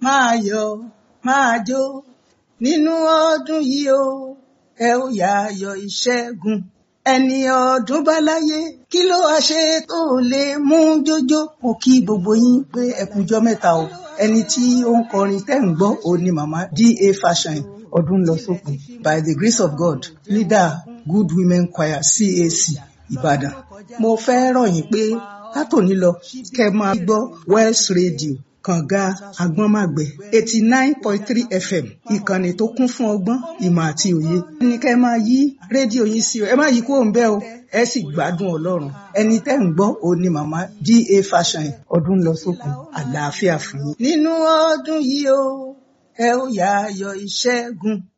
máa yọ̀ máa jó nínú ọdún yìí o ẹ ó yá ayọ̀ ìṣẹ́gun ẹni ọdún bá láyé kí ló wá ṣe tó lè mú jójó mo kí gbogbo yín pé ẹ kújọ́ mẹ́ta o ẹni tí ó ń kọrin tẹ́ ń gbọ́ òun ni màmá da fashion ọdún lọ sópin by the grace of god leader good women choir cac ìbàdàn mo fẹ́ rọ̀ yín pé látòní lọ kẹ́ máa gbọ́ west radio kànga agbọ́nmàgbẹ́ eighty nine point three fm ìkànnì tó kún fún ọgbọ́n ìmọ̀ àti òye. ní kẹ́ máa yí rédíò yín sí o ẹ má yí kúrò ń bẹ̀ o ẹ sì gbádùn ọlọ́run ẹni tẹ́ ń gbọ́ òun ni màmá da fashion ọdún lọ sókun àlàáfíà fún yín. nínú ọdún yìí o ẹ ó yá ayọ̀ ìṣẹ́gun